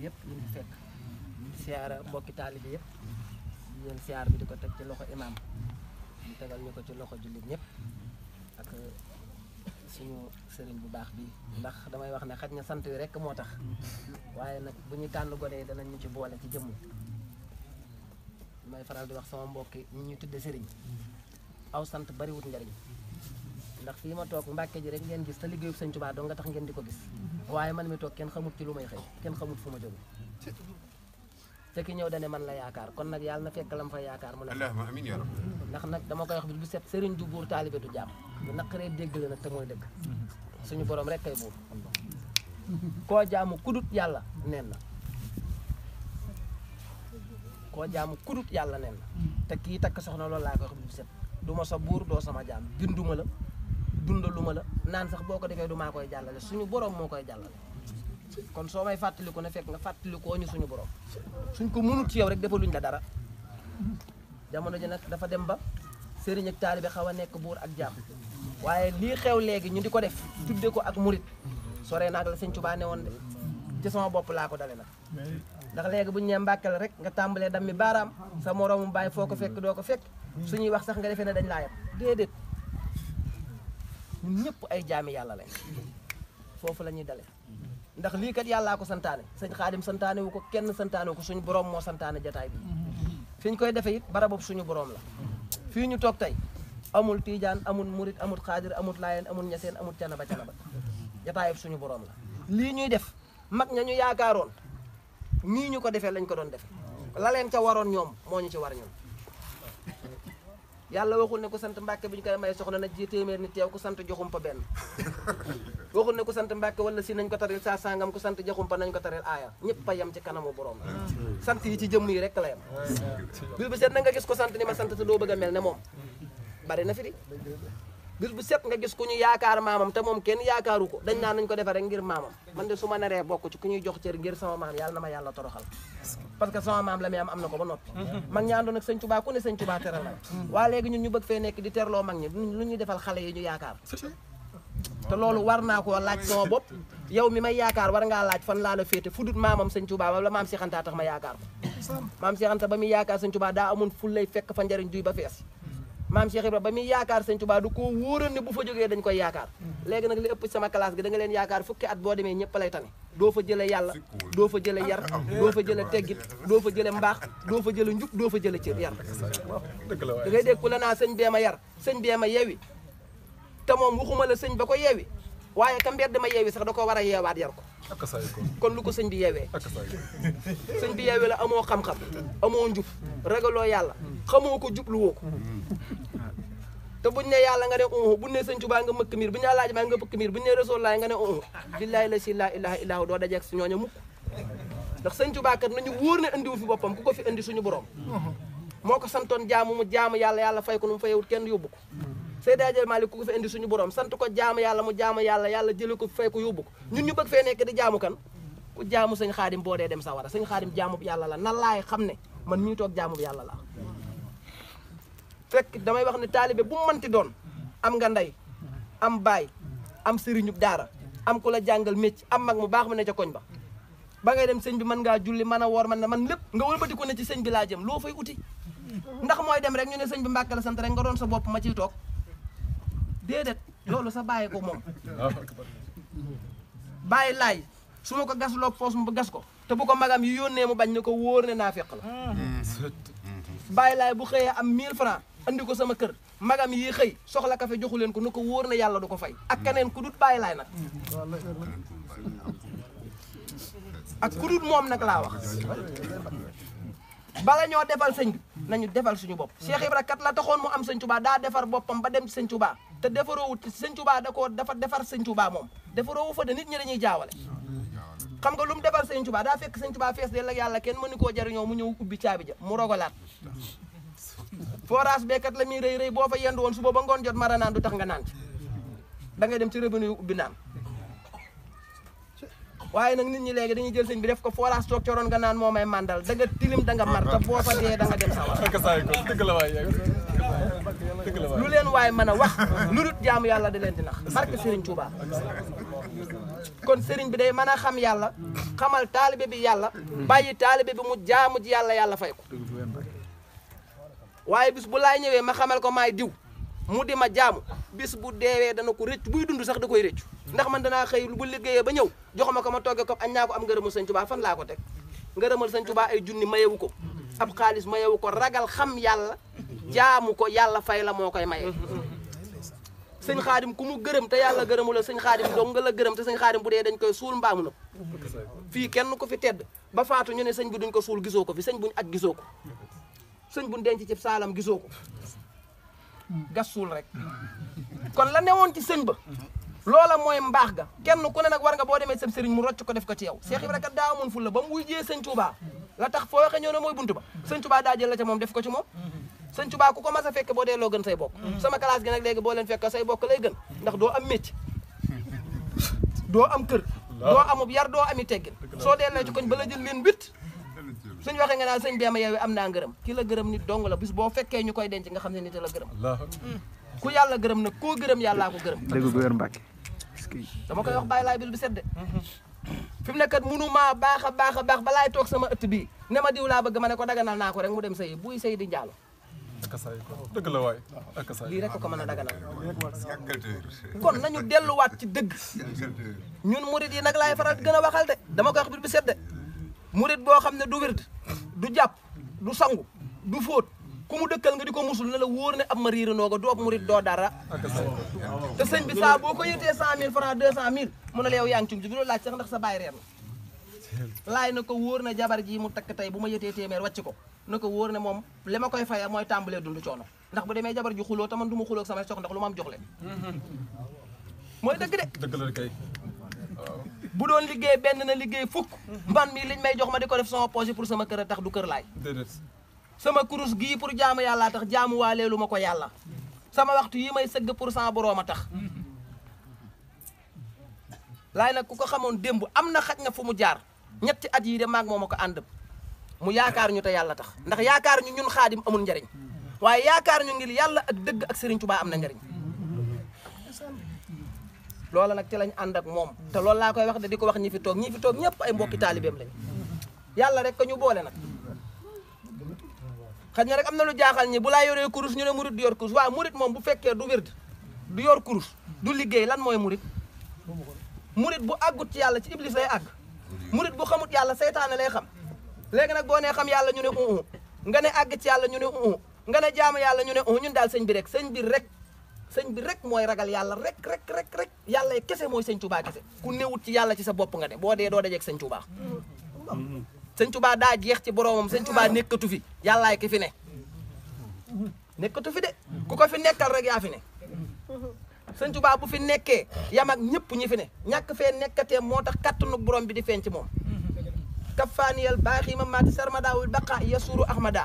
yëpp ñu ngi fekk siyaara mbokki taalibe yëpp di leen siyaar bi di ko teg ci loxo imaam ñu tegal ñu ko ci loxo jullit ñëpp ak suñu sëriñ bu baax bi ndax damay wax ne xaj na sant wi rek moo tax waaye nag bu ñuy tànn gone yi danañ ñu ci boole ci jëmm may faral di wax sama mbokki ñi ñuy tudde sëriñ aw sant bariwut njariñ ndax fii ma toog mbàkke ji rek ngeen gis te liggéeyu sëñ Tuubaa doo nga tax ngeen di ko gis waaye man mi toog kenn xamut ci lu may xëy kenn xamut fu ma jóge te ki ñëw dane man la yaakaar kon nag yàlla na fekk lam fa yaakaar mu ne allahumma amin ya rabbi ndax nag dama koy wax bi bu set sëriñ du buur taalibe du jàmm bu naqaree dégg la nag te mooy dëgg suñu borom rek kay buur koo jaamu kudut yàlla neen na koo jaamu kudut yàlla neen na te kii takk soxna loolu laa koy wax bi bu set du ma sa buur doo sama jaam binduma la dundaluma la naan sax boo ko defee du maa koy jàllale suñu borom moo koy jàllale kon soo may fàttaliku ne fekk nga fàttalikoo ñu suñu borom suñ ko mënut ci yow rek defaluñ la dara jamono ji nag dafa dem ba sëriñ ak taalibe xaw a nekk buur ak jaam waaye lii xew léegi ñu di ko def tudde ko ak murit sore naag la sëñ Tuubaa ne woon de ci sama bopp laa ko dale nag ndax léegi bu ñu nee Mbàkke la rek nga tàmbalee dam mi baaraam sa moroomu bàyyi foo ko fekk doo ko fekk suñuy wax sax nga defee ne dañ laa yem déedéet ñun ñëpp ay jaami yàlla lañ foofu la ñuy dale ndax lii kat yàllaa ko santaane sëñ xaadim santaane wu ko kenn santaane wu ko suñu borom moo santaane jataay bi fi ñu koy defee it barabab suñu borom la fii ñu toog tey amul tiijaan amul murit amul xaadir amul laayeen amul ñaseen amul canaba canaba jataayub suñu borom la lii ñuy def mag ña ñu yaakaaroon nii ñu ko defee lañ ko doon defe la leen ca waroon ñoom moo ñu ci war ñun yàlla waxul ne ku sant mbàkke bi ñu koy may soxna na ji téeméer ni teew ku sant joxumpa benn waxul ne ku sant mbàkke wala si nañ ko taril saa sangam ku sant joxumpa nañ ko taril aaya ñëpp a yem ci kanamu borom la sant yi ci jëmm yi rek la yem bis bu set na nga gis ko sant ni ma sant te doo bëgg a mel ne moom bari na fi di bis bu set nga gis ku ñu yaakaar maamam te moom kenn yaakaaru ko dañ naan nañ ko defee rek ngir maamam man de su ma naree bokk ci ku ñuy jox cër ngir sama maam yàlla na ma yàlla toroxal parce que sama maam la muy am am na ko ba noppi mag ñi àndoon ak sëñ Tuubaa ku ne sëñ Tuubaa teral la waa léegi ñun ñu bëgg fee nekk di terloo mag ñi lu ñuy defal xale yi ñu yaakaar te loolu war naa koo laaj sama bopp yow mi may yaakaar war ngaa laaj fan laa la féete fudut maamam sëñ Tuubaa la maam Seex Anta tax ma yaakaar ko maam Seex Anta ba muy yaakaar sëñ Tuubaa daa amoon ful lay fekk fa njariñ duy ba fees maam Cheikh Ibra ba muy yaakaar sëñ Tuubaa du ko wóoral ne bu fa jógee dañ koy yaakaar léegi nag li ëpp sama classe gi da nga leen yaakaar fukki at boo demee ñëpp lay tane doo fa jële yàlla doo fa jële yar doo fa jële teggit doo fa jële mbaax doo fa jële njub doo fa jële cër yar da ngay dégg ku la naa sëñ bee ma yar sëñ bee ma yeewi te moom waxuma la sëñ ba ko yeewi waaye ka mbedd ma yeewi sax da ko war a yeewaat yar ko kon lu ko sëñ bi yeewee sëñ bi yeewee la amoo xam-xam amoo njub ragaloo yàlla xamoo ko jubluwoo ko te buñ ne yàlla nga ne uhu buñ ne sëñ Tuubaa nga mëkk miir buñ ne laaj maa nga mëkk miir buñ ne rasul laay nga ne uhu billaahi la si laa ilaha illahu doo dajeeg si ñooña mukk ndax sëñ Tuubaa kat nañu wóor ne andiwu fi boppam ku ko fi andi suñu borom moo ko santoon jaamu mu jaamu yàlla yàlla fay ko nu mu fayewut kenn yóbbu ko Seydi Hadji Malick ku ko fi indi suñu borom sant ko jaamu yàlla mu jaamu yàlla yàlla jële ko fay ko yóbbu ko ñun ñu bëgg fee nekk di jaamu kan ku jaamu sëñ xaadim boo dee dem sawara sëñ xaadim jaamu yàlla la nan laay xam ne man mii toog jaamu yàlla la fekk damay wax ne taalibe bu mu mënti doon am nga ndey am baay am sëriñub daara am ku la jàngal mécc am mag mu baax mu ne ca koñ ba ba ngay dem sëñ bi mën ngaa julli mën a woor man na man lépp nga wëlbati ko ne ci sëñ bi laa jëm loo fay uti ndax mooy dem rek ñu ne sëñ bi Mbàkke la sant rek nga doon sa bopp ma ciy toog déedéet loolu sa bàyyi ko moom bàyyi laay su ma ko gas loo poos mu gas ko te bu ko magam yi yónnee mu bañ ne ko wóor ne naa fekk la bàyyi laay bu xëyee am 1000 francs andi ko sama kër magam yi xëy soxla kafe joxu leen ko nu ko wóor ne yàlla du ko fay ak keneen ku dut bàyyi laay nag ak ku dut moom nag laa wax bala ñoo defal sëñ bi nañu defal suñu bopp Cheikh Ibra kat la taxoon mu am sëñ Touba daa defar boppam ba dem ci sëñ Touba te defaroowut sëñ Touba da koo dafa defar sëñ Touba moom defaroowu fa de nit ñi dañuy jaawale xam nga lu mu defal sëñ Touba daa fekk sëñ Touba fees de la yàlla kenn mënu koo jariñoo mu ñëw ubbi caabi ja mu rogalaat forage beekat la muy rëy rëy boo fa yendu woon suba ba ngoon jot mara naan du tax nga naan ci da ngay dem ci robinet yu ubbi naan waaye nag nit ñi léegi dañuy jël sëñ bi def ko forage toog coroon nga naan moo may màndal da nga tilim da nga mar te boo fa dee da nga dem sawar lu leen waay mën a wax lu dut jaamu yàlla da leen di nax barke Serigne Touba kon sëriñ bi day mën a xam yàlla xamal taalibe bi yàlla bàyyi taalibe bi mu jaamu ji yàlla yàlla fay ko waaye bis bu laay ñëwee ma xamal ko maay diw mu di ma jaamu bis bu deewee dana ko rëcc buy dund sax da koy rëccu ndax man danaa xëy bu liggéeyee ba ñëw jox ma ko ma togge ko añ naa ko am ngërëmul sëñ Tuubaa fan laa ko teg ngërëmal sëñ Tuubaa ay junni mayewu ko ab xaalis mayewu ko ragal xam yàlla jaamu ko yàlla fay la moo koy maye sëñ xaadim ku mu gërëm te yàlla gërëmu la sëñ xaadim dong nga la gërëm te sëñ xaadim bu dee dañ koy suul mbaamu na fii kenn ko fi tedd ba faatu ñu ne sëñ bi duñ ko suul gisoo ko fi sëñ buñ aj gisoo ko sëñ buñ denc ci saalam gisoo ko gas suul rek kon la newoon ci sëñ ba loola mooy mbaax ga kenn ku ne nag war nga boo demee sa sëriñ mu rocc ko def ko ci yow Cheikh Ibra kat daa amoon ful la ba mu wujjee sëñ Touba la tax foo waxee ñëw ne mooy buntu ba sëñ Touba daa jël la ca moom def ko ci moom sëñ Touba ku ko mas a fekk boo dee loo gën say bokk sama classe gi nag léegi boo leen fekk say bokk lay gën ndax doo am métier doo am kër doo amub yar doo ami teggin soo dee ci koñ ba la jël leen wit suñ waxee nga naan sëñ beema yow am naa ngërëm ki la gërëm nit dong la bis boo fekkee ñu koy denc nga xam ne nit la gërëm ku yàlla gërëm nag koo gërëm yàllaa ko gërëm dëgg bu wér Mbàkke dama koy wax bàyyi laay bil bi sedde fi mu nekkat munu maa baax a baax a baax balaay toog sama ëtt bii ne ma diw laa bëgg ma ne ko daganal naa ko rek mu dem sëyi buy sëy di njaalo akasaay ko dëgg la waay akasaay lii rek ko mën a daganal kon nañu delluwaat ci dëgg ñun murit yi nag laay faral gën a waxal de dama koy wax bil bi sedde murit boo xam ne du wird du jàpp du sangu du fóot ku mu dëkkal nga di ko musul ne la wóor ne ab ma riira nooga du ab murit doo dara te sëñ bi saa boo ko yëtee cent mille franc deux cent mille mu ne la yow yaa ngi ci du laaj sax ndax sa baay reer na laay na ko wóor ne jabar ji mu takk tey bu ma yëtee téeméer wàcc ko na ko wóor ne moom li ma koy faya mooy tàmbalee dund coono ndax bu demee jabar ji xuloo te man du ma xuloo ak sama sox ndax lu ma am jox leen mooy dëgg de dëgg la kay bu doon liggéey benn na liggéey fukk man mii liñ may jox ma di ko def sama projet pour sama kër a tax du kër laay déedéet sama kurus gii pour jaamu yàlla tax jaamu waaleelu ma ko yàlla sama waxtu yi may sëgg pour sama boroom a tax laay nag ku ko xamoon démb am na xaj na fu mu jaar ñetti at yii de maag moom a ko ànd mu yaakaar ñu te yàlla tax ndax yaakaar ñu ñun xaadim amul njariñ waaye yaakaar ñu ngir yàlla ak dëgg ak Serigne Touba am na njariñ loola nag ci lañ ànd ak moom te loolu laa koy wax de di ko wax ñi fi toog ñi fi toog ñëpp ay mbokki taalibeem lañ yàlla rek ko ñu boole nag xëy na rek am na lu jaaxal ñi bu laa yoree kurus ñu ne murit du yor kurus waaw murit moom bu fekkee du wird du yor kurus du liggéey lan mooy murit murit bu àggut ci yàlla ci iblis lay àgg murit bu xamut yàlla seytaane lay xam léegi nag boo nee xam yàlla ñu ne uu nga ne àgg ci yàlla ñu ne uu nga ne jaamu yàlla ñu ne uu ñun daal sëñ bi rek sëñ bi rek sëñ bi rek mooy ragal yàlla rek rek rek rek yàlla kese mooy sëñ Touba kese ku newut ci yàlla ci sa bopp nga ne boo dee doo dajeeg sëñ Touba sëñ Touba daa jeex ci boromam sëñ Touba nekkatu fi yàllaay ki fi ne nekkatu fi de ku ko fi nekkal rek yaa fi ne sëñ Touba bu fi nekkee yam ak ñëpp ñi fi ne ñàkk fee nekkatee moo tax kattanu borom bi di feeñ ci moom kafaaniyal baaxi ma maati sarmadaawul baqa yasuru ahmada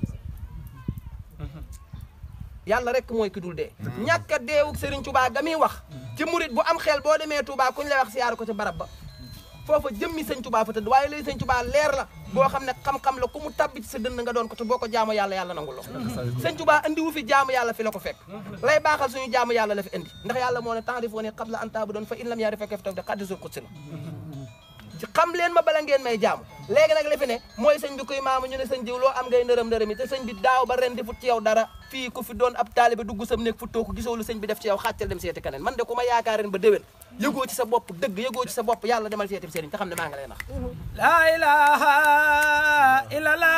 yàlla rek mooy ki dul dee ñàkk a deewuk Serigne Touba ga muy wax ci murit bu am xel boo demee Touba kuñ lay wax siyaar ko ci barab ba foofa jëmmi sëñ Touba fa tëdd waaye lay sëñ Touba leer la boo xam ne xam-xam la ku mu tabbi ci sa dënd nga doon ko te boo ko jaamu yàlla yàlla nangul la sëñ Touba andi wu fi jaamu yàlla fi la ko fekk lay baaxal suñu jaamu yàlla la fi indi ndax yàlla moo ne ta'rifuni ne qabla an ta'budun fa in lam ya'rifka kayfa ta'budu hadiisul qudsi la ci xam leen ma bala ngeen may jaamu léegi nag li fi ne mooy sëñ bi kuy maamu ñu ne sëñ jiw loo am ngay nërëm nërëm yi te sëñ bi daaw ba ren defut ci yow dara fii ku fi doon ab taalibe dugg sam nekk futtoo ko gisoo lu sëñ bi def ci yow xàccal dem seeti keneen man de ku ma yaakaar ren ba déwén yëgoo ci sa bopp dëgg yëgoo ci sa bopp yàlla demal seeti sëriñ te xam ne maa ngi lay nax la ilaha illallah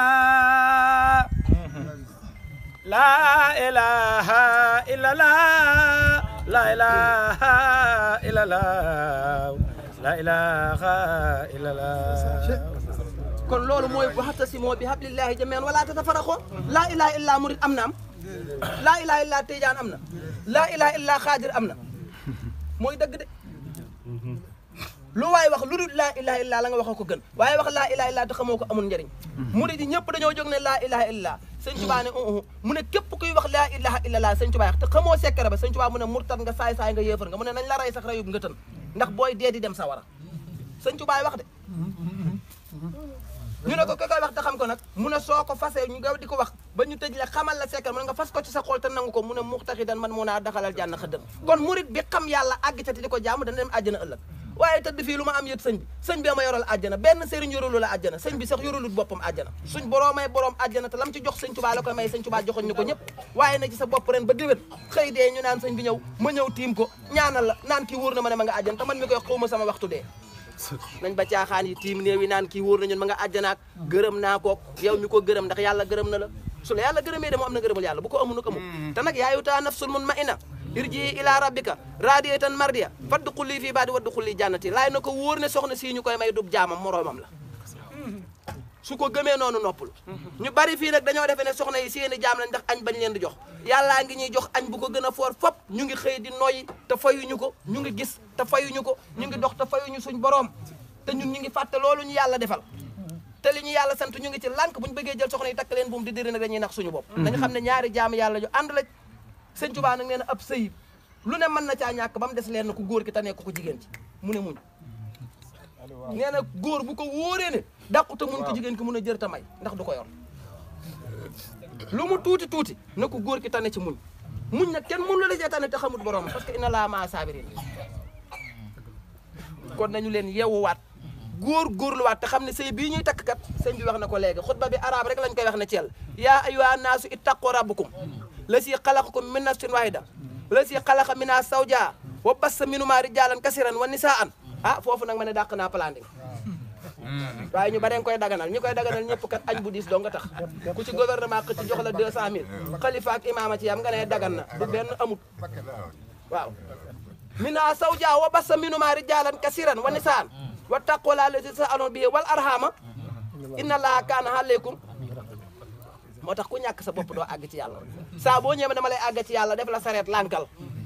la ilaha illallah la ilaha illallah la ilaha illallah kon loolu mooy waxtasimoo bi hablillahi jamii'an wala tatafarraqu laa ilaha illa murid am na am laa ilaha illa tijaan am na laa ilaha illa xaadir am na mooy dëgg de lu waay wax lu dul laa ilaha illa la nga wax ko gën waaye wax laa ilaha illa te xamoo ko amul njëriñ murid yi ñëpp dañoo jóg ne laa ilaha illa sëñ Tuubaa ne uh mu ne képp kuy wax laa ilaha illa laa sëñ Tuubaa te xamoo sekkere ba sëñ Tuubaa mu ne murtat nga saay saay nga yéefar nga mu ne nañ la rey sax reyub nga tën ndax booy dee di dem sawara sëñ Tuubaa wax de ñu ne ko ki koy wax te xam ko nag mu ne soo ko fasee ñu nga di ko wax ba ñu tëj la xamal la sekkal mu ne nga fas ko ci sa xol te nangu ko mu ne muxtaxidan man mun naa daxalal jànn xëddam kon murit bi xam yàlla àgg ca te di ko jaamu dana dem àjjana ëllëg waaye tëdd fii lu ma am yët sëñ bi sëñ bi ma yoral àjjana benn sëriñ yoralu la àjjana sëñ bi sax yoralut boppam àjjana suñ borom may borom àjjana te lam ci jox sëñ Tuubaa la koy may sëñ Tuubaa joxoñ ñu ko ñëpp waaye na ci sa bopp ren ba déwén xëy dee ñu naan sëñ bi ñëw ma ñëw tiim ko ñaanal la naan kii wóor na ma ne ma nga àjjana te man mi koy xawma sama waxtu dee nañ ba caaxaan yi tiim néew yi naan kii wóor na ñun ma nga àjjanaak gërëm naa kook yow mi ko gërëm ndax yàlla gërëm na la su la yàlla gërëmee de mu am na gërëmul yàlla bu ko amul nag amul te nag yaayutaa nafsul mun ma ina irji ila rabbika radiyatan mardiya faddu xulli fii baadi waddu xulli jannati laay na ko wóor ne soxna sii ñu koy may dub jaamam moroomam la su ko gëmee noonu noppalu ñu bari fii nag dañoo defee ne soxna yi seeni jaam lañ ndax añ bañ leen di jox yàllaa ngi ñuy jox añ bu ko gën a foor fop ñu ngi xëy di noyyi te fayuñu ko ñu ngi gis te fayuñu ko ñu ngi dox te fayuñu suñ boroom te ñun ñu ngi fàtte loolu ñu yàlla defal te li ñu yàlla sant ñu ngi ci lànk bu ñu bëggee jël soxna yi takk leen buum di diri nag dañuy nax suñu bopp dañu xam ne ñaari jaam yàlla ju ànd la sëñ Tuubaa nag nee na ab sëy lu ne mën na caa ñàkk ba mu des leen na ku góor ki te nekk ko jigéen ci mu ne muñ nee na góor bu ko wóoree ne dàqute mun ko jigéen ki mun a jër ta may ndax du ko yor lu mu tuuti tuuti na ko góor ki tane ci muñ muñ nag kenn mënu la cee tane te xamut borom parce que inna laa maa saabiriin kon nañu leen yeewuwaat góor góorluwaat te xam ne sëy bii ñuy takk kat sëñ bi wax na ko léegi xutba bi arab rek lañ koy wax ne ci yàlla yaa ayyuha naasu ittaqu rabbakum la si xalaqakum min nafsin wahida la si xalaqa mina sawja wa bassa minuma rijalan kasiran wa nisaan ah foofu nag ma ne dàq naa planning waaye ñu bare nga koy daganal ñi koy daganal ñëpp kat añ bu diis doo nga tax ku ci gouvernement xëcc jox la 200000 xalifa ak imaama ci yam nga ne dagan na du benn amut waaw mina sawja wa bassa minuma rijalan kasiran wa nisaan wa taqwala lati sa'alun bihi wal arhama inna allaha kaana alaykum moo tax ku ñàkk sa bopp doo àgg ci yàlla saa boo ñëwee dama lay àgg ci yàlla def la sareet lànkal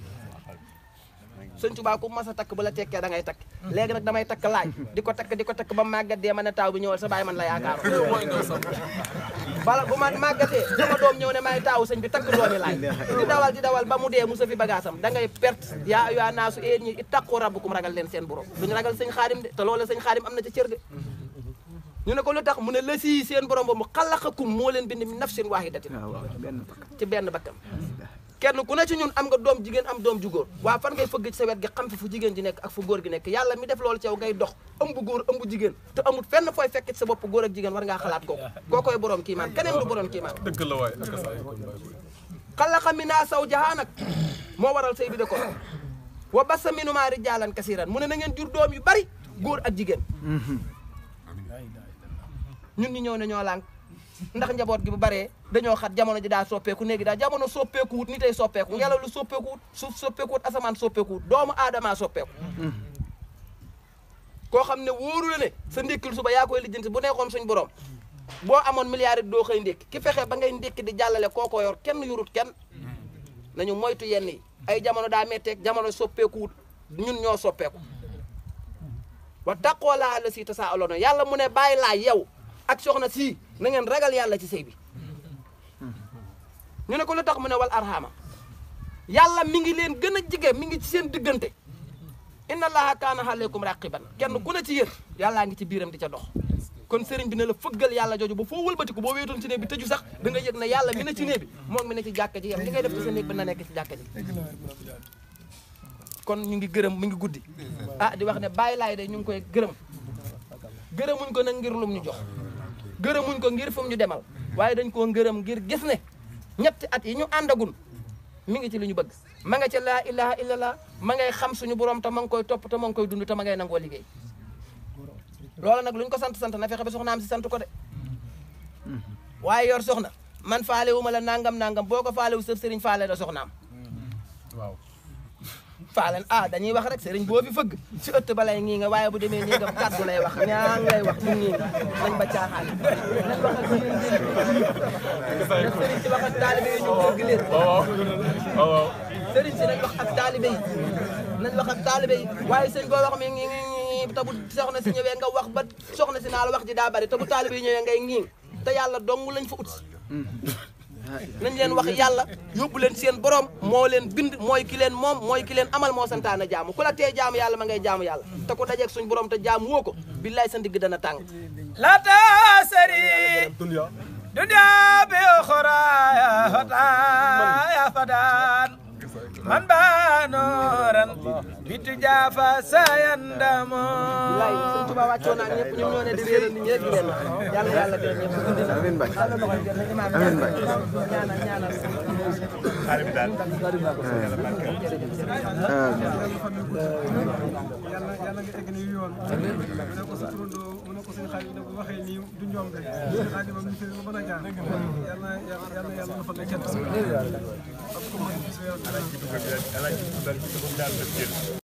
sëñ Tuubaa ku mas a takk bu la tekkee da ngay takk léegi nag damay takk laaj di ko takk di ko takk ba màggat dee ma ne taaw bi ñëwal sa baay man la yaakaar bala bu ma màggatee sama doom ñëw ne may taawu sëñ bi takk doomi laaj di dawal di dawal ba mu dee musa fi bagaasam da ngay perte yaa yaa naasu éen ñi ittaqu rabbukum ragal leen seen borom duñu ragal sëñ xaadim de te loolu sëñ xaadim am na ca cër de ñu ne ko lu tax mu ne la sii seen borom ba mu xalaqakum moo leen bind min nafsin waahidatin ci benn bakkan kenn ku ne ci ñun am nga doom jigéen am doom ju góor waa fan ngay fëgg ci sa wet gi xam fi fu jigéen ji nekk ak fu góor gi nekk yàlla mi def loolu ci yow ngay dox ëmb góor ëmb jigéen te amul fenn fooy fekk ci sa bopp góor ak jigéen war ngaa xalaat kooku kookoy borom kii maan keneen du borom kii maan dëgg la waay ak saa yi kon baay booy. xalaqa minaa zawjahaa nag moo waral sëy bi de ko wa bassa minhumaa rijaalan kasiiran mu ne na ngeen jur doom yu bari góor ak jigéen ñun ñu ñëw ne ñoo lànk ndax njaboot gi bu baree dañoo xat jamono ji daa soppeeku néegi daa jamono soppeeku wut ni tey soppeeku ngelaw lu soppeeku wut suuf soppeeku wut asamaan soppeeku wut doomu aadama soppeeku koo xam ne wóoru la ne sa ndékkil suba yaa koy lijjanti bu nekkoon suñ borom boo amoon milliard it doo xëy ndékki ki fexe ba ngay ndékki di jàllale kooko yor kenn yurut kenn nañu moytu yenn yi ay jamono daa metteeg jamono soppeeku wut ñun ñoo soppeeku wa taqoo laa la si ta saa aloona yàlla mu ne bàyyi laa yow ak soxna sii na ngeen ragal yàlla ci sëy bi ñu ne ko lu tax mu ne wal arhama yàlla mi ngi leen gën a jige mi ngi ci seen diggante inna allaha kaana aleykum raqiban kenn ku ne ci yéen yàllaa ngi ci biiram di ca dox kon sëriñ bi ne la fëggal yàlla jooju ba foo wëlbatiku boo wéetoon ci néeg bi tëju sax da nga yëg ne yàlla mi ne ci néeg bi moom mi ne ci jàkka ji yem li ngay def ci sa néeg bi na nekk ci jàkka ji kon ñu ngi gërëm mi ngi guddi ah di wax ne bàyyi laay de ñu ngi koy gërëm gërëmuñ ko nag ngir lum ñu jox gërëmuñ ko ngir fu mu ñu demal waaye dañ koo ngërëm ngir gis ne ñetti at yi ñu àndagun mi ngi ci li ñu bëgg ma nga ca laa ilaha illallah ma ngay xam suñu borom te ma ngi koy topp te ma ngi koy dund te ma ngay nangoo liggéey loolu nag lu ñu ko sant sant na fexe ba soxnaam si sant ko de waaye yor soxna man faale wu ma la nangam nangam boo ko faale wu sëf sëriñ faale la soxnaam waaw. faalen ah dañuy wax rek sëriñ boo fi fëgg si ëtt ba lay ngii nga waaye bu demee nii nga kàddu lay wax ñaa ngay wax ñu ngii nga nañ ba caaxaan nañ wax ak yéen na sëriñ si wax ak taalibe yi ñu dégg leen waaw waaw waaw. sëriñ si nañ wax ak taalibe yi nañ wax ak taalibe yi waaye sëñ boo wax mi ngi ngi ngi te bu soxna si ñëwee nga wax ba soxna si naa la wax ji daa bari te bu taalibe yi ñëwee ngay ngii te yàlla dong lañ fa ut si nañ leen wax yàlla yóbbu leen seen borom moo leen bind mooy ki leen moom mooy ki leen amal moo santaane jaamu ku la tee jaamu yàlla ma ngay jaamu yàlla te ku dajeeg suñ borom te jaamu woo ko billaay sa ndigg dana tàng لا تسري dunya دنيا بأخرى يا فتى يا فتان من بانورا بتجافى سيندم billaay sëñ Tuubaa wàccoon naa ñëpp ñoom ñoo ne di réeral nit ñi rek di leen yàlla yàlla dee ñëpp amiin Baye amiin Baye ñaanal ñaanal yàlla yàlla nga egg nii yoon mu ne ko sa turandoo mu ne ko suñu xarit ne ko waxee nii du ñoom de suñu xarit moom ñu fi mën a jaar yàlla yàlla yàlla yàlla na fa la cat parce que man bis